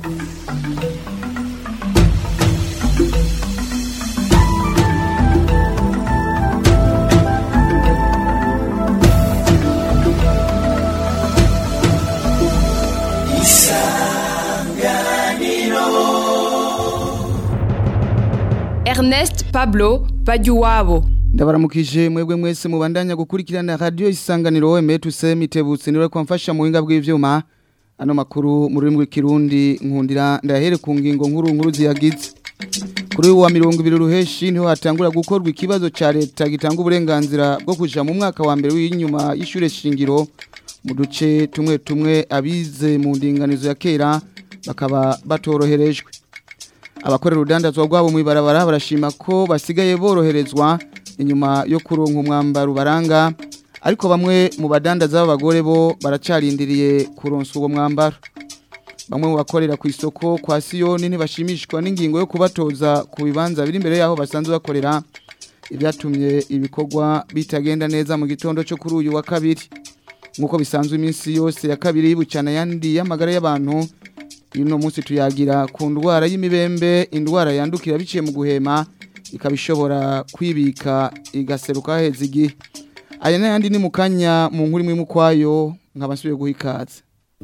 Ernest Pablo Bajuwabo ndabaramukije mwebwe mwese mubandanya gukurikirana radio isanganiro emetuse mitebutse niwe kwamfasha mu buhinga bw'ivyuma ano makuru mu rurimi rw'ikirundi nkundira ndahere ku ngingo nkuru nkuru ziyagize kuri uwa mirongo ibiri ruheshi niho hatangura gukorwa ikibazo ca leta gitanga uburenganzira bwo kuja mu mwaka wa mbere w'inyuma y'ishure shingiro mu duce tumwe tumwe abize mu ndinganizo ya kera bakaba batoroherejwe abakorera urudandazwa rwabo mu ibarabara barashima ko basigaye boroherezwa inyuma yo kuronka umwambaro ubaranga ariko bamwe mu badandaza b'abagore bo baracarindiriye kuronswa uwo mwambaro bamwe mu bakorera ku isoko kwa siyoni ntibashimishwa n'ingingo yo kubatoza ku bibanza biri imbere y'aho basanzwe bakorera ibyatumye ibikorwa bitagenda neza mu gitondo cyo kuri uyu wa kabiri nk'uko bisanzwe iminsi yose ya kabiri yibucana yandi y'amagara y'abantu uno munsi tuyagira ku ndwara y'imibembe indwara yandukira biciye mu guhema ikaba ishobora kwibika igaseruka haheze igihe aya n'ayandi ni mu kanya mu nkuru imwe mukwayo nkaba nsubiye guha ikaze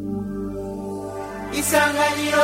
isanganiro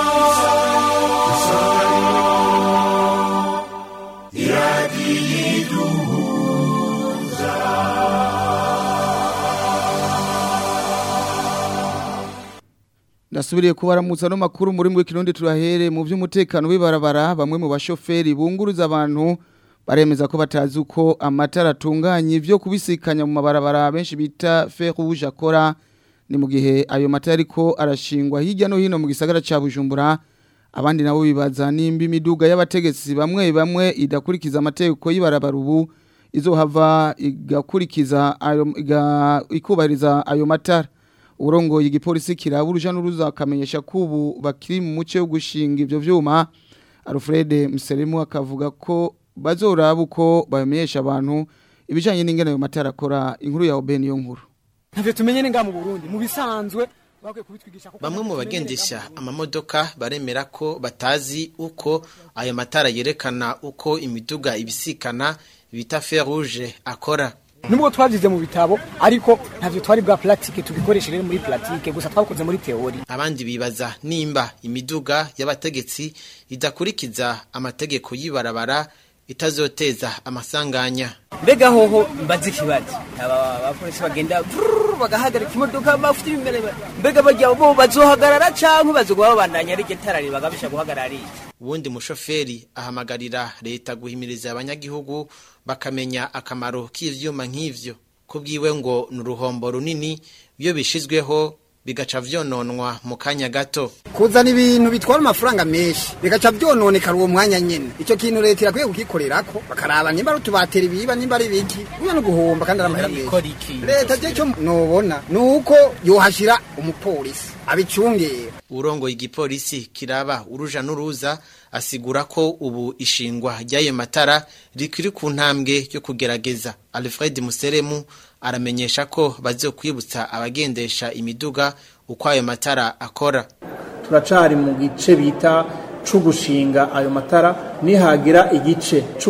ndasubiriye kubaramutsa no makuru muri mwe kirundi turahere mu by'umutekano w'ibarabara bamwe mu bashoferi bunguruza abantu baremeza ko batazi uko amatara atunganye byo kubisikanya mu mabarabara benshi bita fer rouge akora ni mu gihe ayo matara ariko arashingwa hirya no hino mu gisagara ca Bujumbura abandi nabo bibaza nimba imiduga y'abategetsi bamwe bamwe idakurikiza amategeko y'ibarabara ubu izohava igakurikiza ayo iga- ikubahiriza ayo matara urongoye igipolisi kiraba uruja n'uruza akamenyesha ko ubu bakiri mu muce wo gushinga ivyo vyuma Alfred Museremu akavuga ko bazoraba uko bamenyesha abantu ibijanye n'ingene ayo matara akora inkuru ya Oben yo nkuru ntavyo tumenye ni ngaha mu Burundi mu bisanzwe bakwiye kubitwigisha ko Bamwe mu bagendesha amamodoka baremera ko batazi uko ayo matara yerekana uko imiduga ibisikana bita fer rouge akora. nubwo twavyize mu bitabo ariko ntavyo twari bwa pratique tubikoreshe rero muri pratique gusa twakoze muri teori Abandi bibaza nimba imiduga y'abategetsi idakurikiza amategeko y'ibarabara itazoteza amasanganya. mbega hoho mbaze ikibazo aba bapolisi bagenda vrrr, bagahagarika imodoka bafite imbere mbega bajya bo bazohagarara canke bazogwa babandanya ari getarari bagabisha guhagarara ari Uwundi mushoferi ahamagarira leta guhimiriza abanyagihugu bakamenya akamaro k'ivyuma nk'ivyo. Kubwiwe ngo ni uruhombo runini iyo bishizweho bigaca vyononwa mu kanya gato. kuzana ibintu bitwara amafaranga menshi bigaca byononekara uwo mwanya nyene ico kintu leta irakwiye kugikorerako bakaraba nimba ari utubatera ibiba nimba ari ibiki kuya no guhomba kandi ari amahera ikora menshi iki leta je cyo nobona ni uko yohashira umupolisi abicungera Urongo igipolisi kiraba uruja n'uruza asigura ko ubu ishingwa ry'ayo matara rikiri ku ntambwe yo kugerageza. Alfred Museremu aramenyesha ko bazokwibutsa abagendesha imiduga uko ayo matara akora. turacari mu gice bita co gushinga ayo matara nihagira igice co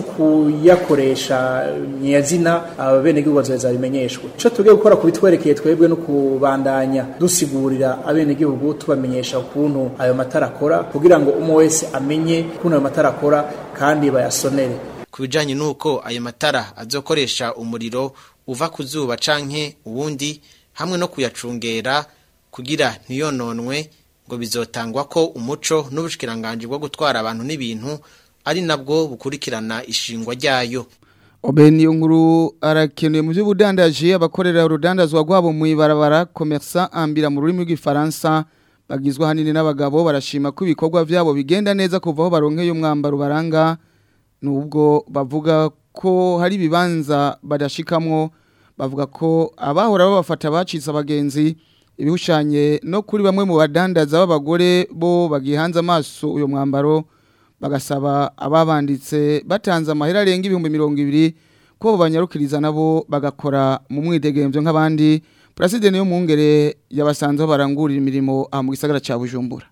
kuyakoresha nyazina abenegihugu bazoheza bimenyeshwe ico tugiye gukora kubitwerekeye twebwe no kubandanya dusigurira abenegihugu tubamenyesha ukuntu ayo matara akora kugira ngo umwe wese amenye ukuntu ayo matara akora kandi bayasonere Ku bijanye n'uko ayo matara azokoresha umuriro uva ku zuba canke uwundi hamwe no kuyacungera kugira ntiyononwe ngo bizotangwa ko umuco n'ubushikiranganje bwo gutwara abantu n'ibintu ari nabwo bukurikirana ishingwa ryayo. Oben yo nkuru arakenuye mu by'ubudandaji abakorera urudandazwa rwabo mu ibarabara commerçant ambira mu rurimi rw'ifaransa bagizwe hanini n'abagabo barashima ko ibikorwa byabo bigenda neza kuva aho baronkeye umwambaro baranga nubwo bavuga ko hari ibibanza badashikamwo bavuga ko abahora babafata bacitse abagenzi ibihushanye no kuri bamwe mu badandaza b'abagore bo bagihanze amaso uyo mwambaro bagasaba ababanditse batanze amahera arenga ibihumbi mirongo ibiri ko banyarukiriza nabo bagakora mu mwidegemvyo nk'abandi President niyo mungere yabasanzeho barangurira imirimo aha mu gisagara ca Bujumbura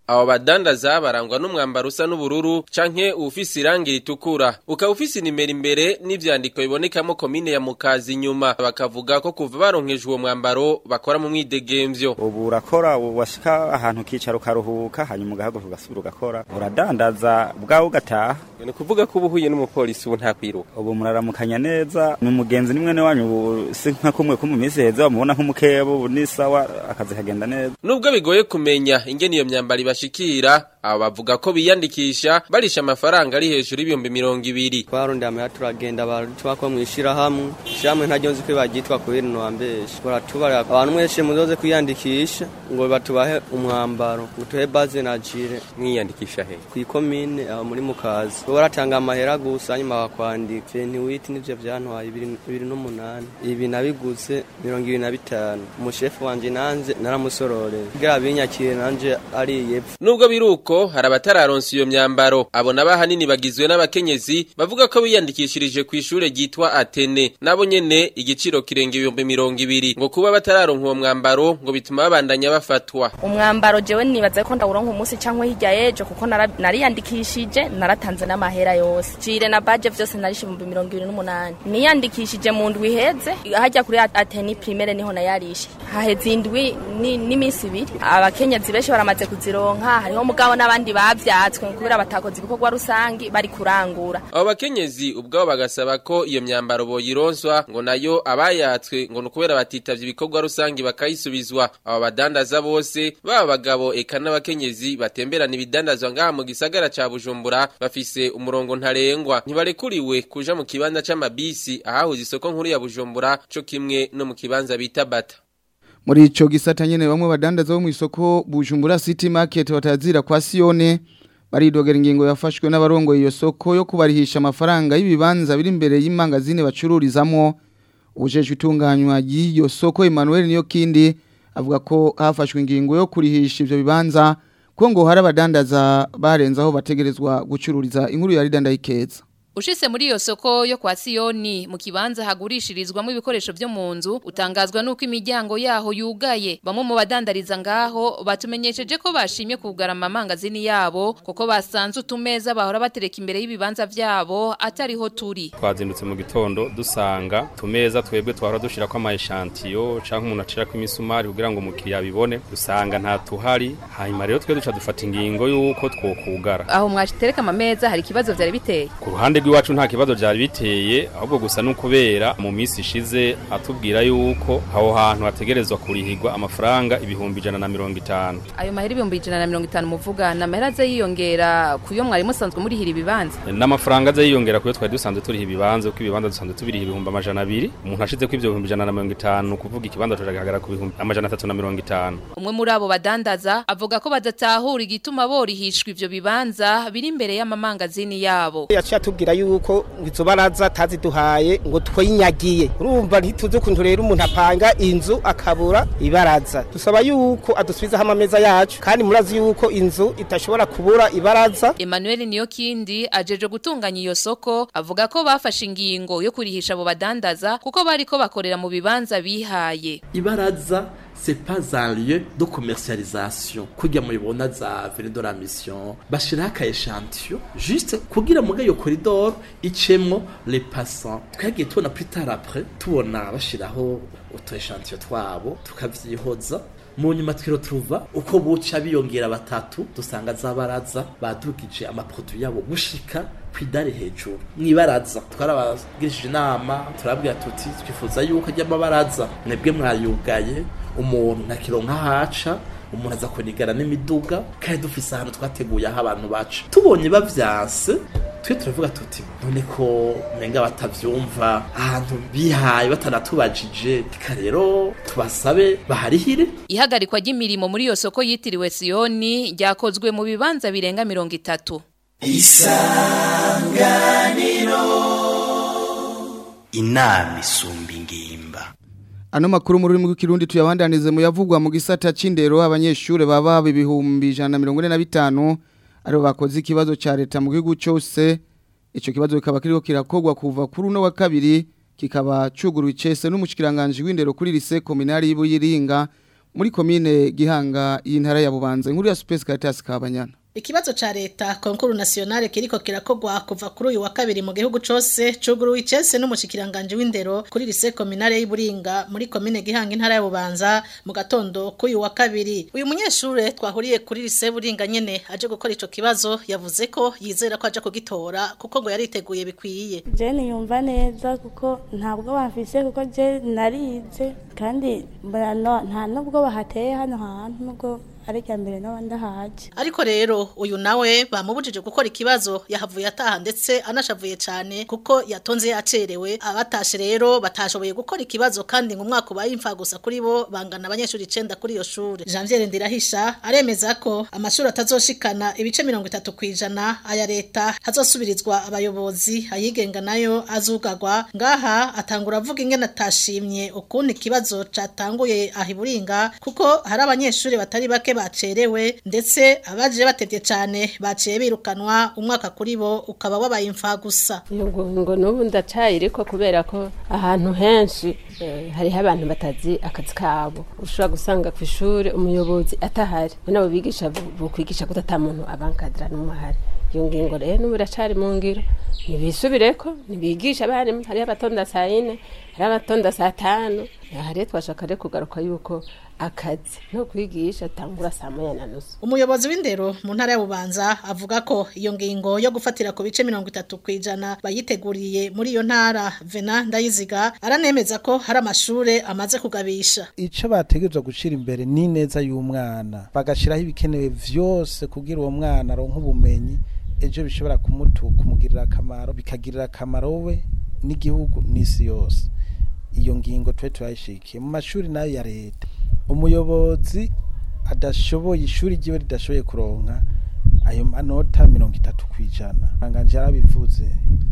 abo badandaza barangwa n'umwambaro usa n'ubururu canke ufise irangi ritukura ukaba ufise inimero imbere n'ivyandiko bibonekamo komine ya mukazi inyuma bakavuga ko kuva baronkejwe uwo mwambaro bakora mu mwidegemvyo ubu urakora washika ahantu ukicara ukaruhuka hanyuma ugahaguruka ugasubira ugakora uradandaza bwawe ugataha ni kuvuga ko uba uhuye n'umupolisi ubu nta kwiruka ubu muraramukanya neza ni umugenzi ni mwene wanyu ubu si nka kumwe ko mu minsi heza bamubona nk'umukeba ubu ni sawa akazi kagenda neza nubwo bigoye kumenya ingene iyo myambaro ibashikira abo bavuga ko biyandikisha barisha amafaranga ari hejuru y'ibihumbi mirongo ibiri twarondeye amahera turagenda baratubako mw'ishirahamwe ishirahamwe ntaryo nzi ko baryitwa kubera ino wambeshe baratubarira abantu mwese muzoze kwiyandikisha ngo batubahe umwambaro ngo tuhe baze na jire mwiyandikisha he kw'ikomine aho muri mukazi bo baratanga amahera gusa hanyuma bakwandika ventiwiti nivyo vyantwaye ibiri n'umunani ibi nabiguze mirongo ibiri na bitanu umushefu wanje nanje naramusororeye kugira binyakire nanje ariye epfo nubwo biruko hari abatararonsa iyo myambaro abo nabo ahanini bagizwe n'abakenyezi bavuga ko biyandikishirije ku ishure ryitwa Atene nabo nyene igiciro kirenga ibihumbi mirongo ibiri ngo kuba batararonka uwo mwambaro ngo bituma babandanya bafatwa umwambaro jewe nibaza ko ndawuronka umunsi canke hirya yejo kuko nariyandikishije naratanze n'amahera yose jire na baje vyose narishe ibihumbi mirongo ibiri n'umunani niyandikishije mu ndwi iheze hajya kuri Atene primaire niho nayarishe haheze indwi n'iminsi ibiri abakenyezi benshi baramaze kuzironka hariho mugabo n'abandi bavyatswe kubera batakoze ibikorwa rusangi bari kurangura abo bakenyezi ubwabo bagasaba ko iyo myambaro boyironswa ngo nayo abayatswe ngo nukubera batitavye ibikorwa rusangi bakayisubizwa abo badandaza bose baba bagabo eka n'abakenyezi batemberana ibidandazwa ngaha mu gisagara ca Bujumbura bafise umurongo ntarengwa ntibarekuriwe kuja mu kibanza c'amabisi ahahuza isoko nkuru ya Bujumbura co kimwe no mu kibanza bita Bata muri ico gisata nyene bamwe badandaza bo mu isoko Bujumbura City Market batazira kwa Sione baridogera ingingo yafashwe n'abarongo iyo soko yo kubarihisha amafaranga y'ibibanza biri imbere y'imangazine bacururizamwo ujeje utunganywa y'iyo soko Emmanuel niyo kindi avuga ko hafashwe ingingo yo kurihisha ivyo bibanza ko ngo hari abadandaza barenzaho bategerezwa gucururiza inkuru ya Ridanda ikeza Ushise muri iyo soko yo kwa Sioni mu kibanza hagurishirizwamo ibikoresho byo mu nzu utangazwa nuko imiryango yaho yugaye bamwe mu badandariza ngaho batumenyesheje ko bashimye kugarama amangazini yabo kuko basanze utumeza bahora batereka imbere y'ibibanza vyabo atariho turi twazindutse mu gitondo dusanga tumeza twebwe twahora dushira ko ama echantillo canke umuntu acira ko imisumari kugira ngo umukiriya bibone dusanga nta tuhari hanyuma rero twe duca dufata ingingo yuko twokugara aho mwashitereka amameza hari ikibazo vyari biteye ku ruhande rw'iwacu nta kibazo byari biteye ahubwo gusa no kubera mu minsi ishize atubwira yuko aho hantu hategerezwa kurihirwa amafaranga ibihumbi ijana na mirongo itanu ayo mahera ibihumbi ijana na mirongo itanu muvuga ni amahera aza yiyongera ku yo mwari musanzwe murihira ibibanza n'amafaranga aza yiyongera ku yo twari dusanzwe turiha ibibanza kuko ibibanza dusanzwe tubiriha ibihumbi amajana abiri umuntu ashize ko ibyo bihumbi ijana na mirongo itanu kuvuga ikibanza tujagaragara ku bihumbi amajana atatu na mirongo itanu umwe muri abo badandaza avuga ko badatahura igituma borihishwa ivyo bibanza biri imbere y'amamangazini yabo yaciye atubwira yuko izo baraza taziduhaye ngo twinyagiye urumva ntituzi ukuntu rero umuntu apanga inzu akabura ibaraza dusaba yuko adusubizaho amameza yacu kandi murazi yuko inzu itashobora kubura ibaraza Emmanuel Niyokindi ajeje gutunganya iyo soko avuga ko bafashe ingingo yo kurihisha abo badandaza kuko bariko bakorera mu bibanza bihaye ibaraza c'est pas un lieu de commercialisation kugira mubibona za vene de la mission bashiraho aka echantillon juste kugira muga iyo corridor icemwo les passants twagiye tubona plus tard après tubona bashiraho utu echantillon twabo tukavyihoza mu nyuma twiro turuva uko buca biyongera batatu dusanga zabaraza badugije amaproduit yabo gushika kwidare hejuru mwibaraza twarabagirishije inama turabwira tuti twifuza yuko ajya amabaraza mwebwe mwayugaye umuntu ntakironka haca umuntu aza kunigana n'imiduga kandi dufise ahantu twateguye aho abantu baca tubonye bavyanse twe turavuga tuti none ko menga batavyumva ahantu bihaye batanatubajije reka rero tubasabe baharihire ihagarikwa ry'imirimo muri iyo soko yitiriwe Sioni ryakozwe mu bibanza birenga mirongo itatu isanganiro inama isumba ingimba Ano makuru muri rurimi rw'ikirundi tuyabandanize mu yavugwa mu gisata c'indero abanyeshure baba ibihumbi 145 aribo bakoze ikibazo ca leta mu gihugu cyose ico kibazo kikaba kiriko kirakogwa kuva kuri uno wa kabiri kikaba cuguruye icese n'umushikiranganje w'indero kuri lise kominari y'Ibuyiringa muri komine Gihanga y'intara ya Bubanza inkuru ya Space Caritas Kabanyana Ikibazo cha leta konkuru nationale kiriko kirakogwa kuva kuri uyu wa kabiri mu gihugu cose cuguru wicese n'umushikiranganje w'indero kuri lycée communale y'Iburinga muri komine Gihanga intara ya Bubanza mu gatondo k'uyu wa kabiri uyu munyeshure twahuriye kuri lycée Buringa nyene aje gukora ico kibazo yavuze ko yizera ko aje kugitora kuko ngo yariteguye bikwiye je niyumva neza kuko ntabwo bafise kuko je narize kandi nta nubwo bahateye hano hantu nubwo ari rya mbere n'abandi ahaje ariko rero uyu nawe bamubujije gukora ikibazo yahavuye ataha ndetse anashavuye cyane kuko yatonze yacerewe abatashe rero batashoboye gukora ikibazo kandi ngo umwaka ubaye imfa gusa kuri bo bangana abanyeshuri icenda kuri iyo shuri Janvier Ndirahisha aremeza ko amashuri atazoshikana ibice mirongo itatu ku ijana aya leta hazosubirizwa abayobozi ayigenga nayo azugagwa ngaha atangura avuga ingene atashimye ukuntu ikibazo catanguye ahiburinga kuko hari abanyeshuri batari bake bacerewe ndetse abaje batevye cyane baciye birukanwa umwaka kuri bo ukaba wabaye imfa gusa ngo ngo nubu ndacayiriko kubera ko ahantu henshi eh, hariho abantu batazi akazi kabo ushobora gusanga ku ishuri umuyobozi atahari nabo bigisha bukwigisha ko ata muntu abankadira n'umwe ahari iyo ngingo rero n'ubu iracari mu ngiro ntibisubireko ntibigisha abarimu hariho abatonda saa yine hariho abatonda saa tanu aha rero twashaka rero kugaruka yuko akazi no kwigisha atangura saa moya na nusu umuyobozi w'indero mu ntara ya bubanza avuga ko iyo ngingo yo gufatira ku bice mirongo itatu ku ijana bayiteguriye muri iyo ntara vena ndayiziga aranemeza ko hari amashure amaze kugabisha ico bategerezwa gushira imbere ni neza y'umwana bagashiraho ibikenewe vyose kugira uwo mwana aronke ubumenyi ejo bishobora kumutu kumugirira akamaro bikagirira akamaro we n'igihugu n'isi yose iyo ngingo twe turayishikiye mu mashuri nayo ya leta umuyobozi adashoboye ishuri ryiwe ridashoboye kuronka ayo manota mirongo itatu ku ijana anganje yarabivuze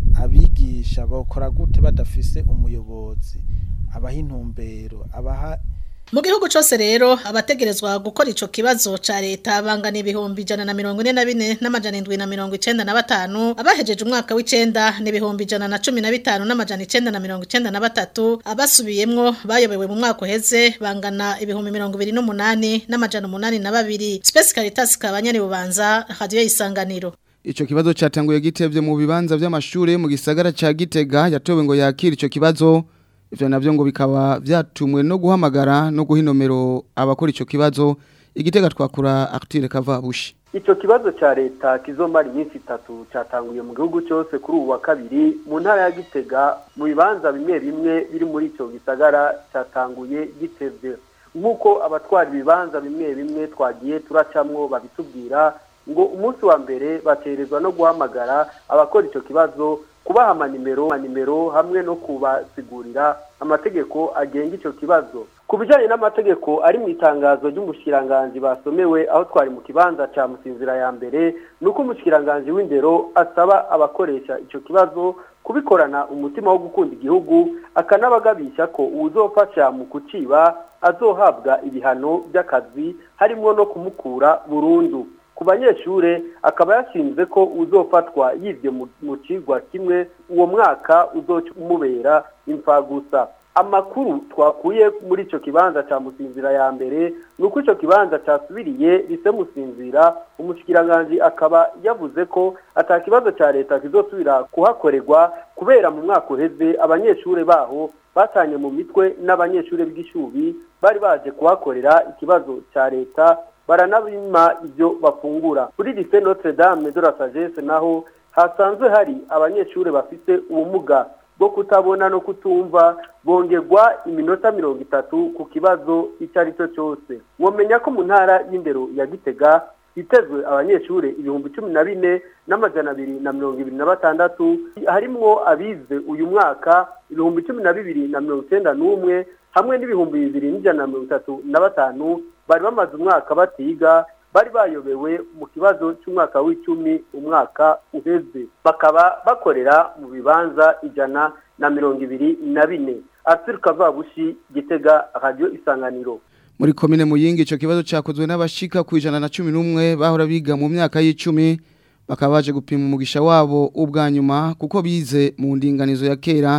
abigisha bakora gute badafise umuyobozi abaha intumbero abaha mu gihugu cyose rero abategerezwa gukora ico kibazo ca leta bangana ibihumbi ijana na mirongo ine na bine n'amajana indwi na mirongo icenda na batanu abahejeje umwaka w'icenda ni ibihumbi ijana na cumi na bitanu n'amajana icenda na mirongo icenda na batatu abasubiyemwo bayobewe mu mwaka uheze bangana ibihumbi mirongo ibiri n'umunani n'amajana umunani na babiri Space Caritas kabanyani bubanza radio isanganiro Ico kibazo catanguye gitevye mu bibanza vy'amashure mu gisagara ca Gitega yatowe ngo yakira ico kibazo ivyo navyo ngo bikaba vyatumwe no guhamagara no guha inomero abakora ico kibazo igitega twakura Arthur Kavabushi Ico kibazo ca leta kizomara iminsi itatu catanguye mu gihugu cyose kuri ubu wa kabiri mu ntara ya Gitega mu bibanza bimwe bimwe biri muri ico gisagara catanguye gitevye nk'uko abatwara ibibanza bimwe bimwe twagiye turacamwo babitubwira ngo umunsi wa mbere baterezwa no guhamagara abakora ico kibazo kubaha amanimero amanimero hamwe no kubasigurira amategeko agenga ico kibazo ku bijyanye n'amategeko ari mu itangazo ry'umushikiranganji basomewe aho twari mu kibanza ca musinzira ya mbere ni uko umushikiranganji w'indero asaba abakoresha ico kibazo kubikorana umutima wo gukunda igihugu akanabagabisha ko uwuzofasha mu kuciba azohabwa ibihano by'akazi harimo no kumukura burundu ku banyeshure akaba yashinze ko uzofatwa yivye mu cigwa kimwe uwo mwaka uzoca umubera imfagusa amakuru twakuye muri ico kibanza ca musinzira ya mbere nuko ico kibanza casubiriye rise musinzira umushikiranganji akaba yavuze ko ata kibazo ca leta kizosubira kuhakorerwa kubera mu mwaka uheze abanyeshure baho batanye mu mitwe n'abanyeshure bw'ishubi bari baje kuhakorera ikibazo ca leta baranabima ibyo bafungura kuri lycée Notre Dame de la Sagesse naho hasanzwe hari abanyeshure bafite ubumuga bwo kutabona no kutumva bongerwa iminota mirongo itatu ku kibazo icyo ari cyo cyose mwomenya ko mu ntara y'indero ya gitega hitezwe abanyeshure ibihumbi cumi na bine n'amajana abiri na mirongo ibiri na batandatu harimwo abize uyu mwaka ibihumbi cumi na bibiri na mirongo icyenda n'umwe hamwe n'ibihumbi bibiri n'ijana na mirongo itatu na batanu bari bamaze umwaka batiga bari bayobewe mu kibazo cy'umwaka w'icumi umwaka uheze bakaba bakorera mu bibanza ijana na mirongo ibiri na bine Arthur Kavabushi Gitega Radio Isanganiro muri komine muyingi ico kibazo cakozwe n'abashika ku ijana na cumi n'umwe bahora biga mu myaka y'icumi bakaba baje gupima umugisha wabo ubwa nyuma kuko bize mu ndinganizo ya kera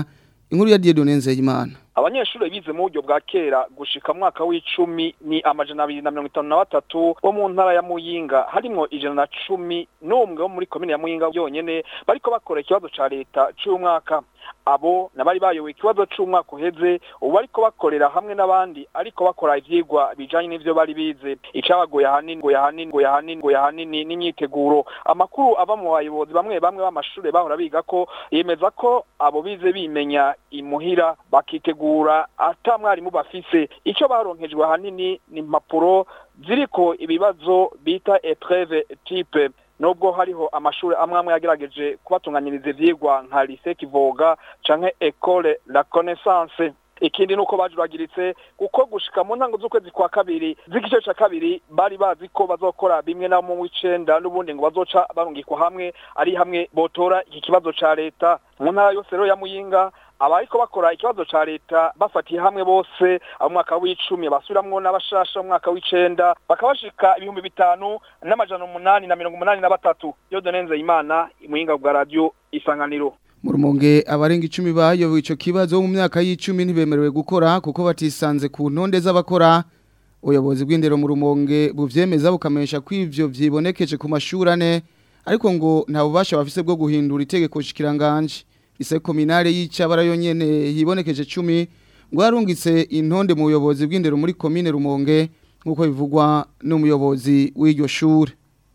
inkuru ya Dieudonne Nzeyimana abanyeshuri bize mu buryo bwa kera gushika mu mwaka w'icumi ni amajana abiri na mirongo itanu na batatu bo mu ntara ya muyinga harimwo ijana na cumi n'umwe wo muri komine ya muyinga yonyene bariko bakora ikibazo ca leta c'uyu mwaka abo nabari bayoboye ikibazo c'umwaka uheze ubu bariko bakorera hamwe n'abandi ariko bakora ivyigwa bijanye n'ivyo bari bize icabagoye ahanini ngo yahanini ngo yahanini ngo yahanini n'imyiteguro amakuru ava mu bayobozi bamwe bamwe b'amashure bahora biga ko yemeza ko abo bize bimenya imuhira bakitegura ata mwarimu bafise ico baronkejwe ahanini ni impapuro ziriko ibibazo bita epreve type nubwo hariho amashuri amwe amwe yagerageje kubatunganyiriza ivyigwa nka lycée Kivoga canke école la connaissance ikindi nuko bajuragiritse kuko gushika mu ntango z'ukwezi kwa kabiri z'igice ca kabiri bari bazi ko bazokora bimwe na mu w'icenda n'ubundi ngo bazoca barungikwa hamwe ari hamwe botora iki kibazo ca leta mu ntara yose rero ya muyinga abariko bakora ikibazo ca leta bafatiye hamwe bose umwaka w'icumi basubiramwo n'abashasha umwaka w'icenda bakabashika ibihumbi bitanu n'amajana umunani na mirongo umunani na batatu yo donenze imana imuyinga bwa radio isanganiro mu rumonge abarenga icumi bayoboye ico kibazo mu myaka y'icumi ntibemerewe gukora kuko batisanze ku ntonde z'abakora ubuyobozi bw'indero mu rumonge buvyemeza bukamenyesha ko ivyo vyibonekeje ku mashuri ane ariko ngo nta bubasha bafise bwo guhindura itegeko shikiranganje ise kominare y'icabara yonyene hibonekeje 10 ngo yarungitse intonde mu buyobozi bw'indero muri komine rumonge nkuko bivugwa n'umuyobozi w'iryo shure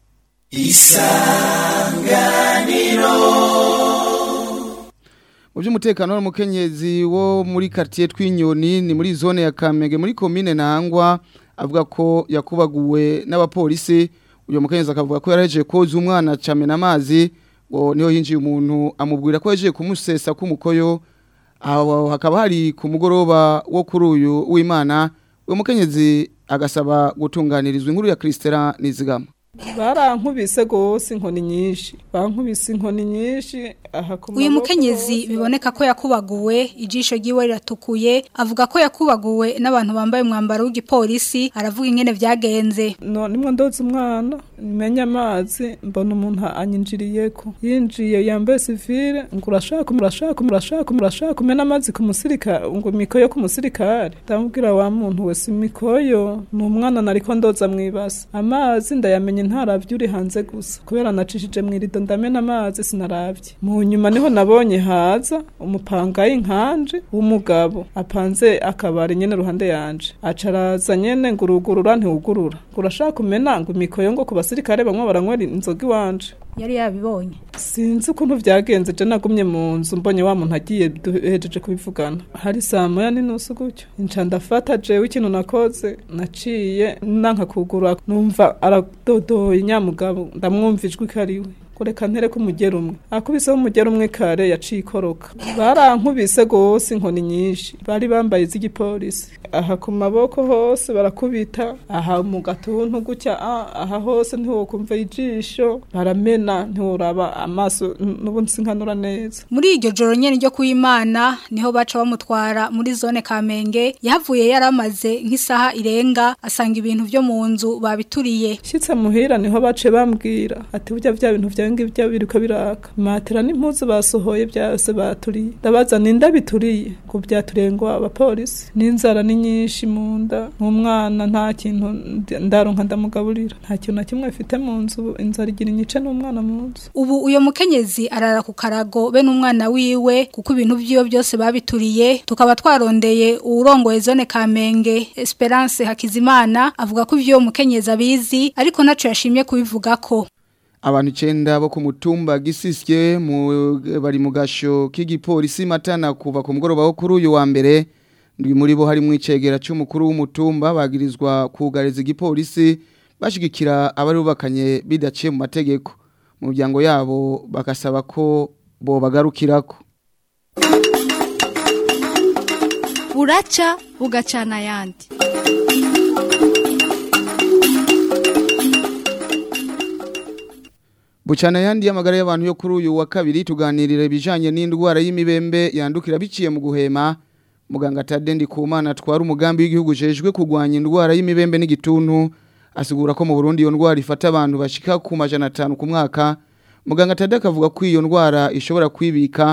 isanganiro mu by'umutekano w'umukenyezi wo muri quartier twinyoni ni muri zone ya Kamenge muri komine Ntangwa avuga ko yakubaguwe n'abapolisi uyo mukenyezi akavuga ko yarahejeje koza umwana camena amazi ngo niho hinjiye umuntu amubwira ko yaje kumusesa kumukoyo aho hakaba hari ku mugoroba wo kuri uyu w'Imana uwo mukenyezi agasaba gutunganirizwa inkuru ya Kristera nizigama barankubise gose inkoni nyinshi bankubise inkoni nyinshi aha ku uyu mukenyezi biboneka ko yakubaguwe ijisho ryiwe riratukuye avuga ko yakubaguwe n'abantu bambaye umwambaro w'igipolisi aravuga ingene vyagenze no nimwe ndoze umwana menya amazi mbona umuntu anyinjiriyeko yinjiye yambaye sivile ngo urashaka urashaka urashaka urashaka kumena amazi ku musirikare ngo imikoyo ku musirikare ndamubwira wa muntu wese imikoyo ni umwana nariko ndoza mwibasa amazi ndayamenye ntaravye uri hanze gusa kubera nacishije mwirido ndamena amazi sinaravye mu nyuma niho nabonye haza umupangayi nkanje w'umugabo apanze akabari nyene ruhande yanje acaraza nyene ngo urugurura ntiwugurura ngo urashaka kumena ngo imikoyo ngo ku basirikare bamwe baranywera inzoga iwanje yari yabibonye sinzi ukuntu vyagenze je nagumye mu nzu mbonye wa muntu agiye duhejeje kubivugana hari saa moya n'inusu gutyo nca ndafata jewe ikintu nakoze naciye nanka kugura numva aradodoye nyamugabo ndamwumva ijwi ko ariwe kureka ntere ko umugera umwe akubiseho umugera umwe kare yaciye ikoroka barankubise gose inkoni nyinshi bari bambaye iz'igipolisi aha ku maboko hose barakubita aha mu gatuntu gutya aha hose ntiwokumva ijisho baramena ntiworaba amaso n'ubundi sinkanura neza muri iryo joro nyene ryo kuimana niho baca bamutwara muri zone Kamenge yahavuye yaramaze nk'isaha irenga asanga ibintu vyo mu nzu babituriye shitse muhira niho bace bambwira ati burya vya bintu vya ngi vya biriko biraka matera n'impuzu basohoye byose baturiye ndabaza ninda bituriye ko byaturiye ngo abapolisi n'inzara ni nyinshi mu nda umwana nta kintu ndaronka ndamugaburira nta kintu na kimwe afite mu nzu inzara igira inyice n'umwana mu nzu ubu uyo mukenyezi arara ku karago be n'umwana wiwe kuko ibintu vyiwe byose babituriye tukaba twarondeye uwurongoye zone Kamenge Esperance Hakizimana avuga ko ivyo mukenyezi abizi ariko naco yashimye kubivugako abantu icenda bo ku mutumba gisisye bari mu gasho k'igipolisi matana kuva ku mugoroba wo kuri uyu wa mbere ndwi muri bo harimo icegera cy'umukuru w'umutumba bagirizwa kugariza igipolisi bashigikira abari bubakanye bidaciye mu mategeko mu muryango yabo bagasaba ko bo bagarukirako buraca bugacana ayandi Bucana yandi y'amagara y'abantu yo kuri uyu wa kabiri tuganirira ibijanye n'indwara y'imibembe yandukira biciye mu guhema muganga Tadendi Kumana atwara umugambi w'igihugu jejwe kugwanya indwara y'imibembe n'igituntu asigura ko mu Burundi iyo ndwara ifata abantu bashika ku majana 5 ku mwaka muganga Tadeka avuga ko iyo ndwara ishobora kwibika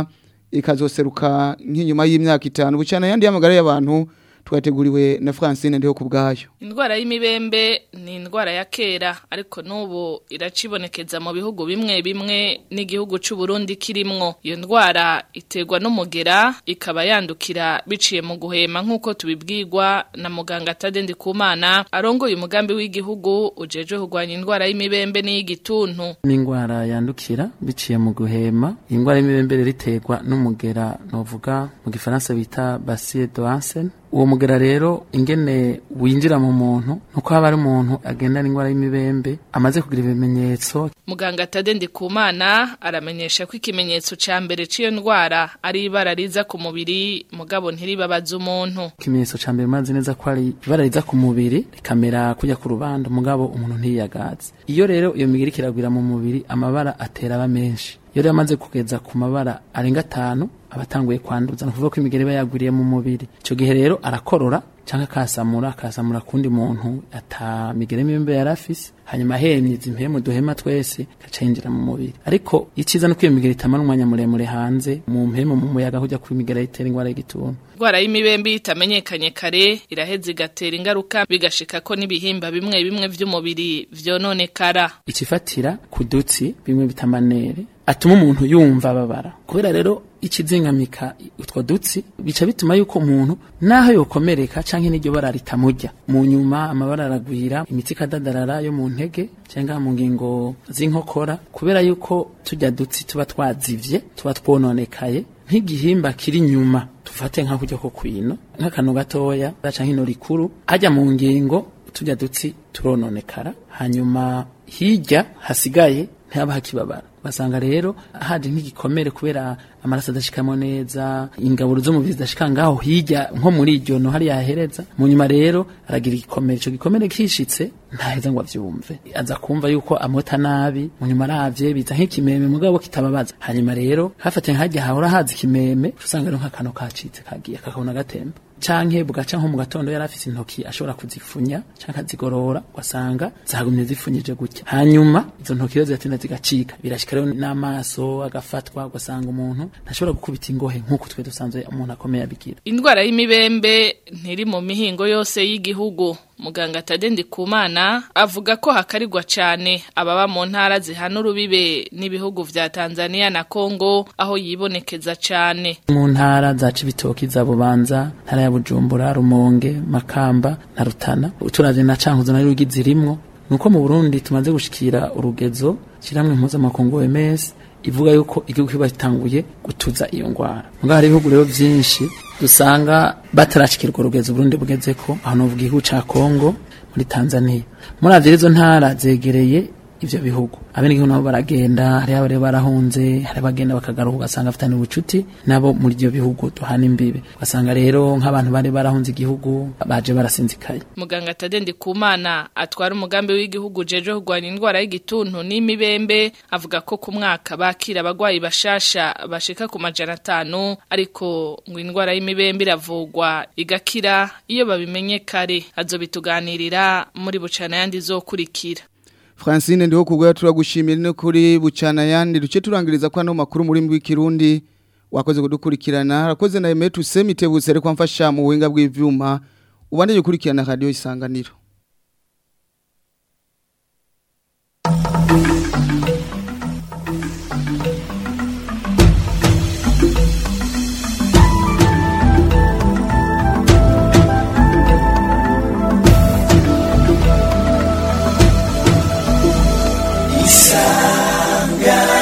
ikazoseruka nk'inyuma y'imyaka itanu bucana yandi y'amagara y'abantu twateguriwe na Francine ndiho kubgayo Indwara y'imibembe ni indwara ya kera ariko nubu iracibonekeza mu bihugu bimwe bimwe n'igihugu c'u Burundi kirimwo iyo ndwara iterwa n'umugera ikaba yandukira biciye mu guhema nkuko tubibwirwa na muganga Tadendi Kumana arongoye umugambi w'igihugu ujeje kurwanya indwara y'imibembe n'iyigituntu ni indwara yandukira biciye mu guhema indwara y'imibembe rero iterwa n'umugera novuga mu gifaransa bita bacille d'Ansen uwo mugera rero ingene winjira mu muntu nuko haba ari umuntu agendana indwara y'imibembe amaze kugira ibimenyetso Muganga Tadendi Kumana aramenyesha ko ikimenyetso ca mbere c'iyo ndwara ari ibara riza ku mubiri mugabo ntiribabaza umuntu ikimenyetso ca mbere mazi neza ko ari ibara riza ku mubiri rikamera kujya ku rubanda mugabo umuntu ntiyagaze iyo rero iyo migiri kiragwira mu mubiri amabara atera aba menshi iyo rero amaze kugeza ku mabara arenga atanu abatanguye kwanduza no kuvuga ko imigeri iba yagwiriye mu mubiri icyo gihe rero arakorora cyangwa akasamura akasamura kundi muntu ata migere mibembe yari afise hanyuma ahemye izi mpemu duhema twese gaca yinjira mu mubiri ariko iciza no iyo migeri itamara umwanya muremure hanze mu mpemu mu muyaga kujya ku migera itera ingwara y'igituntu indwara y'imibembe itamenyekanye kare iraheza igatera ingaruka bigashika ko n'ibihimba bimwe bimwe vy'umubiri vyononekara ikifatira ku dutsi bimwe bitamanere atuma umuntu yumva ababara kubera rero ikizingamika utwo dutsi bica bituma yuko umuntu naho yokomereka canke n'iryo bara ritamurya mu nyuma amabara aragwira imitsi ikadadarara yo mu ntege cyangwa mu ngingo z'inkokora kubera yuko tujya dutsi tuba twazivye tuba twononekaye nk'igihimba kiri nyuma tufate nka kujya ko kwino nk'akantu gatoya canke ino rikuru hajya mu ngingo tujya dutsi turononekara hanyuma hirya hasigaye ntihaba hakibabara basanga rero haje nk'igikomere kubera amaraso adashikamo neza ingaburo z'umubiri zidashika ngaho hirya nko muri iryo no hari yahereza mu nyuma rero aragira igikomere ico gikomere kishitse ntaheza ngo avyumve aza kumva yuko amota nabi mu nyuma aravye biza nk'ikimeme mugabo kitababaza hanyuma rero hafate nkajya hahora haza ikimeme usanga rero nk'akantu kacitse kagiye kakabona gatemba canke bugaca nko mu gatondo yari afise intoki ashobora kuzifunya canke azigorora ugasanga zagumye zifunyije gutya hanyuma izo ntoki rero ziratinda zigacika birashika rero n'amaso agafatwa ugasanga umuntu ntashobora gukubita ingohe nk'uko twe dusanzwe umuntu akomeye abigira indwara y'imibembe ntiri mu mihingo yose y'igihugu muganga Tadendi Kumana avuga ko hakarirwa cyane ababa mu ntara zihana urubibe n'ibihugu vya Tanzania na Kongo aho yibonekeza cyane mu ntara za Cibitoki za Bubanza ntara ya Bujumbura Rumonge Makamba na Rutana uturavye na Cankuzo na Rugi zirimwo nuko mu Burundi tumaze gushikira urugezo kiramwe mpuzamakungu OMS ivuga yuko igihugu kiba gitanguye gutuza iyo ngwara mugabo hari ibihugu rero vyinshi dusanga batarashikirwa urugezo Burundi bugeze ko aho novuga igihugu ca Kongo muri Tanzania muri avyo izo ntara zegereye ivyo bihugu abenegihugu nabo baragenda hari abari barahunze hari abagenda bakagaruka ugasanga afitanye ubucuti nabo muri ivyo bihugu duhana imbibe ugasanga rero nk'abantu bari barahunze igihugu baje barasinzikaye muganga Tadendi Kumana atwara umugambi w'igihugu jeje kurwanya indwara y'igituntu n'imibembe avuga ko ku mwaka bakira abagwayi bashasha bashika ku majana atanu ariko ngo indwara y'imibembe iravugwa igakira iyo babimenye kare azobituganirira muri bucana yandi zokurikira Francine ndiho kugwa turagushimira no kuri bucana yandi duce turangiriza kwa no makuru muri mbwi kirundi wakoze kudukurikirana rakoze na Emetu Semitebuse ariko amfasha mu buhinga bw'ivyuma ubande gukurikirana radio isanganiro Isanga